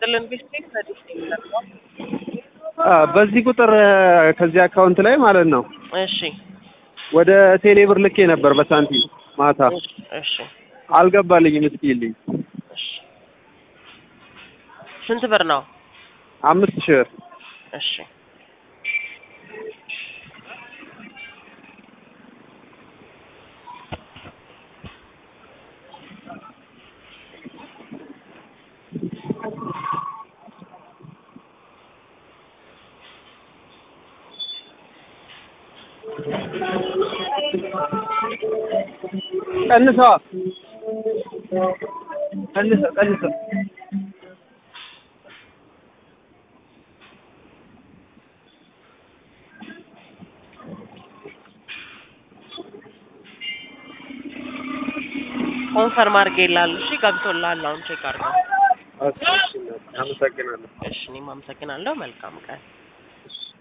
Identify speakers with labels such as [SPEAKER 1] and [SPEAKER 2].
[SPEAKER 1] ይስጥልን ቢስቴክ ለዲስ የሚለቀው
[SPEAKER 2] አ በዚህ ቁጥር ከዚህ አካውንት ላይ ማለት ነው
[SPEAKER 1] እሺ
[SPEAKER 2] ወደ ቴሌ ብር ልኬ ነበር በሳንቲም ማታ
[SPEAKER 1] እሺ እሺ
[SPEAKER 2] አልገባልኝም። እስኪልኝ
[SPEAKER 1] እሺ ስንት ብር ነው?
[SPEAKER 2] አምስት ሺህ ብር
[SPEAKER 1] እሺ
[SPEAKER 2] ቀንሰዋ ቀንሰ ቀንሰ
[SPEAKER 1] ኮንፈርም አድርጌልሃለሁ። እሺ ገብቶልሃል። አሁን ቼክ አድርገው።
[SPEAKER 2] አመሰግናለሁ።
[SPEAKER 1] እሺ እኔም አመሰግናለሁ። መልካም ቀን